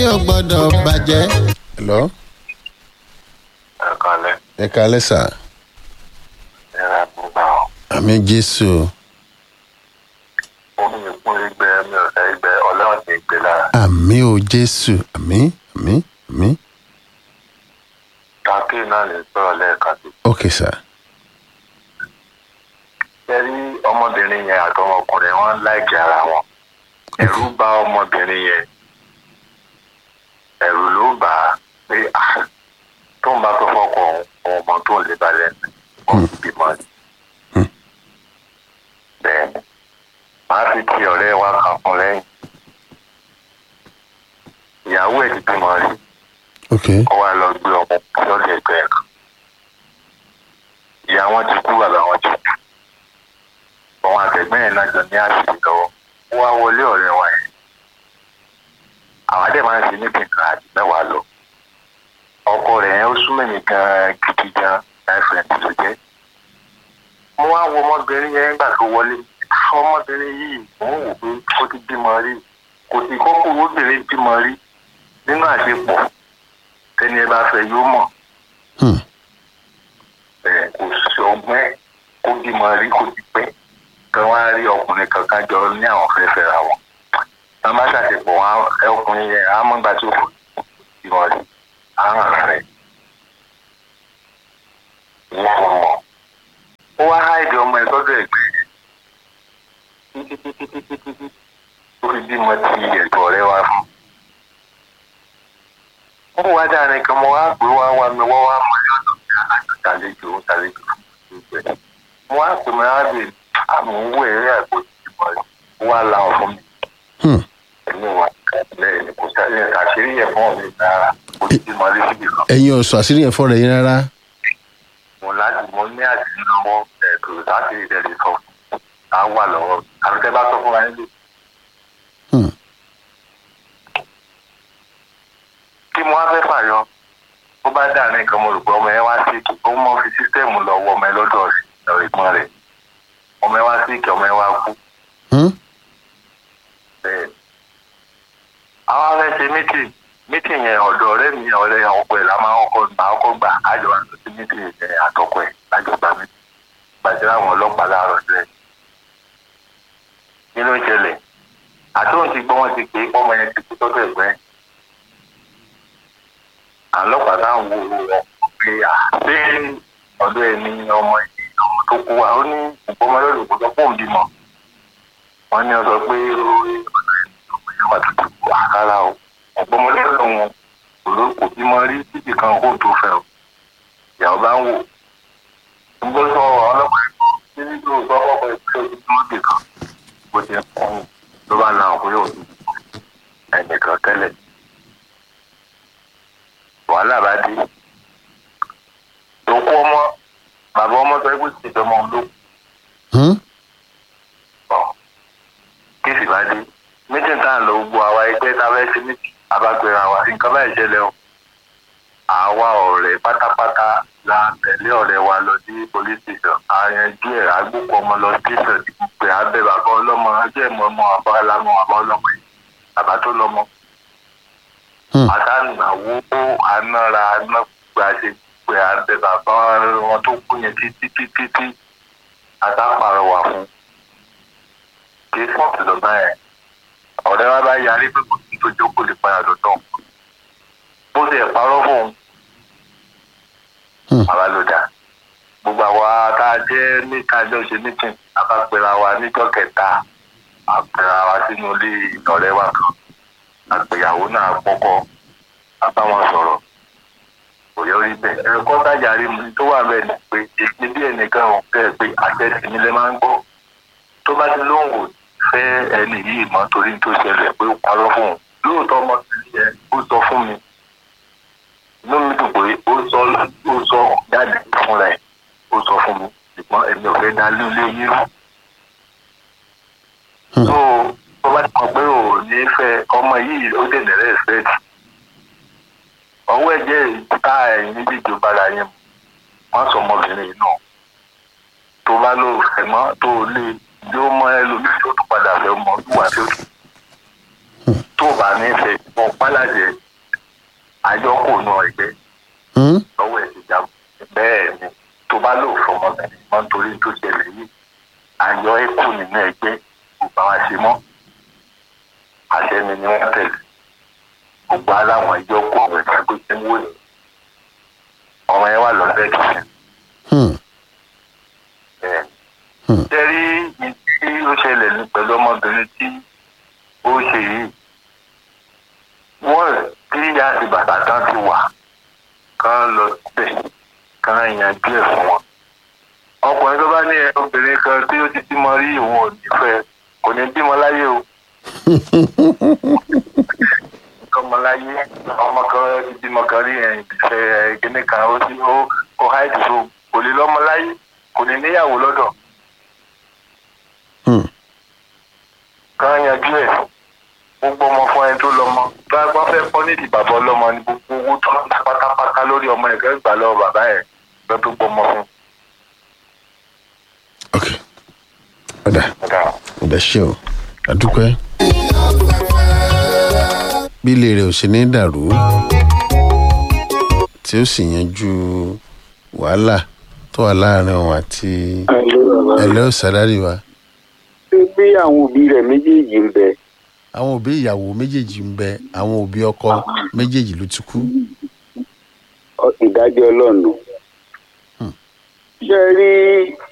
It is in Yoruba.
yóò gbọ́dọ̀ bàjẹ́. hello ẹ̀kọ́lẹ́ ẹ kalẹ́ sà ẹ̀rọ àbúgbà ọ̀. àmì jésù omi ìkún igbe mi ò fẹ́ igbe ọlọ́run ti gbé lára. àmì o jésù àmì àmì àmì kàkí náà lè sọ̀rọ̀ lẹ́ẹ̀kan sí. ok sà ṣé rí ọmọbìnrin yẹn àti ọmọkùnrin wọn láìkí ara wọn. ẹ̀rù bà ọmọbìnrin yẹn ẹ̀rù ló bà á pé ah, tó ń bá tó fọkọ òun ọmọ tó ń lè balẹ̀ ọ̀hún bímọ ni. bẹ́ẹ̀ ni màá fi ti ọ̀rẹ́ wa kan fún lẹ́yìn. ìyàwó ẹ̀ ti bímọ rí ok ó wá lọ gbé ọmọ lọ́dọ̀ ẹgbẹ́ ẹ̀ kan. ìyá wọn ti kú bàbá wọn ti kú. àwọn àtẹ̀gbẹ́ yẹn náà jọ ní àṣìṣe lọ́wọ́. ó wá wọlé ọ̀rẹ́ wa yẹn. àwọn adé máa ń ṣe níbi nǹkan àti mẹ́wàá lọ. ọkọ rẹ̀ yẹn ó súnmọ́ mi gan-an gidi gan láìfẹ̀ẹ́ tó jẹ́. mo wá wo ọmọbìnrin yẹn nígbà tó wọlé. ọmọbìnrin yìí mò ń wò pé ó ti bímọ rí. kò sí kókó obìnrin bímọ rí nínú àṣepọ̀ tẹni ẹ bá fẹ́ yóò mọ̀ hmm. ẹ kò sí ọgbọ́n ẹ kó bímọ rí kó ti pẹ́ kan wá rí ọkùnrin kankan jọ ní àwọn fẹ́ fẹ́ra wọn wọn bá ṣàṣepọ̀ wọn ẹ ọkùnrin yẹn á mọ́ gbà tó kù bímọ rí á hàn rẹ̀ ìyá wọn mọ̀ ó wá háìdì ọmọ ẹ sọ́dọ̀ ẹ̀gbẹ́ títí títí títí títí ó fi bímọ ti ẹ̀gbọ́n rẹ̀ wá fún un wọ́n wá dáa nìkan mo wá pé wá wá mi wọ́n wá mọ ní ọ̀dọ̀ mi alájọ tàlejò tàlejò ìgbẹ́. mo wá pè mí láàbì àmì owó eré àgbo ìdìbò rẹ̀ ó wá la ọ̀ fún mi. Hmm. èmi wà lẹ́yìn ní kò sáré àṣírí yẹn fún mi rárá kò sí ti mọ̀lẹ́ síbi kan. ẹ̀yin ọ̀sọ̀ àṣírí yẹn fọ́ọ̀rọ̀ yín rárá mo láti mo ní àṣírí lọ́wọ́ ẹ̀ kò sáṣírí tẹ̀lé sọ fún á wà lọ́wọ́ àbí tẹ́ bá sọ fún wa nílé. Hmm. kí mo wá fẹ́ fàyọ ó bá dà ní nǹkan mo rò pé ọmọ yẹn wá sí kí ó mọ fi sísítẹ́ẹ̀mù lọ wọ ọmọ yẹn lọ́dọ̀ rẹ̀ ìgbọ́n rẹ̀ ọmọ yẹn wá sí kí ọmọ yẹn wá kú Hmm? bẹ́ẹ̀. àwọn afẹ́ ṣe mítì mítì yẹn ọ̀dọ̀ ọ̀rẹ́ mi ọ̀rẹ́ ọkọ ẹ̀ la máa kọ́kọ́ máa kọ́kọ́ gbà ájọ wá sí mítì yẹn àtọkọ ẹ̀ lájọ gbà mí gbàjẹ́ àwọn ọlọ́pàá láàárọ̀ jẹ́ nínú ìṣẹ̀lẹ̀ àtúntì gbọ́ wọn ti pé ọmọ yẹn ti kú tọ́jú ẹ̀gbẹ́ àlọ́pàá táwọn wo wọn pé à ṣé ọ̀dọ̀ ẹ̀ ní ọmọ yìí ọmọ tó kú wa ó ní ìgbọ́mọ lọ́dọ̀ kó sọ pé òun bímọ wọ́n ní ọ sọ pé ó rí ọ̀dọ̀ ẹ̀ ní ọmọ yẹn wà tó kú wa rárá o ìgbọ́mọ lọ́dọ̀ wọn kò ló kò bímọ rí títí kan kó tó fẹ́ o ìyàwó bá ń wò ń gbọ́ sọ ọlọ́pàá ẹ̀kọ́ tí yóò sọ ọkọ̀ ìpínlẹ̀ ojú tó dé kan bó ti ń pọ̀ ló bá la ọkọ̀ yóò tó ẹnìkan tẹ́lẹ̀ wàhálà bá dé òkú ọmọ bàbá ọmọ sọ pé kì í dọmọ ló Hmm? pọ kí sì bá dé méjì tá à ń lọ gbogbo àwa ẹgbẹ́ tá a fẹ́ ṣe méjì abágbéra wa nǹkan báyìí ṣẹlẹ̀ o àwa ọ̀rẹ́ pátápátá la tẹ̀lé ọ̀rẹ́ wa lọ sí police station àyànjú ẹ̀ àgbókò ọmọ lọ station pé abẹ́ bàbá ọlọ́mọ ẹjẹ́ ìmọ̀ ọmọ àbá ọlámọ àbá ọlọ́mọ yìí bàbá tó lọ́mọ Hmm. àtànàwó anára anágbà ṣe pé abẹ bàbá wọn tó kú yẹn títí títí tí àtàpàrọwà fún kí fọ́ọ̀tù lọ́gbà yẹn ọ̀rẹ́ wa bá yarí pé kò sí tó jókòó lè padà lọ́dọ̀ bó ṣe parọ́ fún un Hmm. àwa ló dá gbogbo àwa tá a jẹ́ ní kájọ́ ṣe mítìn abápẹ́ra wa níjọ́ kẹta àpẹẹrẹ wa sínú ilé ọ̀rẹ́ wa kan àgbéyàwó náà kọ́kọ́ abáwọn sọ̀rọ̀ kò yọ rí bẹ́ẹ̀ ẹ̀kọ́ tájàrí mi tó wà bẹ́ẹ̀ ni pé èmi bí ẹnìkan ò fẹ́ pé àṣẹ tèmi lè máa ń gbọ́ tó bá ti lóhùn ò fẹ́ ẹni yìí mọ́ torí tó ṣẹlẹ̀ pé ó parọ́ fún un lóòótọ́ ọmọ sí ẹ ó sọ fún mi inú mi dùn pé ó sọ ó sọ jáde fúnra ẹ̀ ó sọ fún mi ṣùgbọ́n èmi ò fẹ́ dá lílé yín rú Hmm. tó tó bá ti mọ̀ pé ò ní fẹ́ ọmọ yìí ó dènà rẹ́sẹ̀tì ọwọ́ ẹ̀jẹ̀ ìta ẹ̀yìn méjèèjì bára yẹn mu wọ́n sọ ọmọbìnrin yìí náà tó bá lò fẹ́ mọ́ tó lè yóò mọ ẹlòmíì tó tún padà fẹ́ mọ́ wíwà tó tún tó o bá ní fẹ́ mọ pálàjẹ àjọkò náà ẹgbẹ́ Hmm? lọ́wọ́ ẹ̀ ti jábọ̀ bẹ́ẹ̀ ni tó bá lò fọmọbìnrin mọ́ nítorí tó ṣẹlẹ̀ yìí àyọ ẹ̀kú nínú ẹgbẹ́ kò bá wa ṣe mọ́ àṣẹ mi ni wọ́n tẹ̀lé gbogbo aláwọn ìjọ kó àwọn ẹ̀ka tó ṣe ń wò ní ọmọ yẹn wà lọ́sẹ̀ kìí Hmm. bẹ́ẹ̀ Hmm. tẹ́rí tí ó ṣẹlẹ̀ ní pẹ̀lú ọmọbìnrin tí ó ṣe yìí wọ́n tí ìyá àti bàbá tán ti wà kán lọ síbẹ̀ kán yanjú ẹ̀ fún wọn. ọkùnrin tó bá ní ẹ obìnrin kan tí ó ti bímọ rí òun ò ní fẹ́ kò ní bímọ láyé o ọmọ láyé ọmọ kan ti bímọ kan rí ẹ̀yìn ìfẹ́ kíní kan ó ti ó ó háìdì tó kò lè lọ́mọ láyé kò ní níyàwó lọ́dọ̀ Hmm. kán yanjú ẹ̀ gbogbo ọmọ fún ẹni tó lọ́mọ bá wọ́n fẹ́ kọ́ nídìí bàbá ọlọ́mọ ní gbogbo owó tó ń ta pátápátá lórí ọmọ ẹ̀ kẹ́ gbà lọ́wọ́ bàbá ẹ̀ lọ́ tó gbọmọ fún. ok ọ̀dà ọ̀dà ṣe o àdúpẹ́ bí ilé rẹ̀ ò ṣe ní dàrú tí ó sì yanjú wàhálà tó wà láàrin òun àti ẹlẹ́ sàlárì wa ṣé bí àwọn òbí rẹ̀ méjèèjì ń bẹ àwọn òbí ìyàwó méjèèjì ń bẹ àwọn òbí ọkọ méjèèjì ló ti kú ọ- ìdájọ́ ọlọ́run. ṣé ẹ rí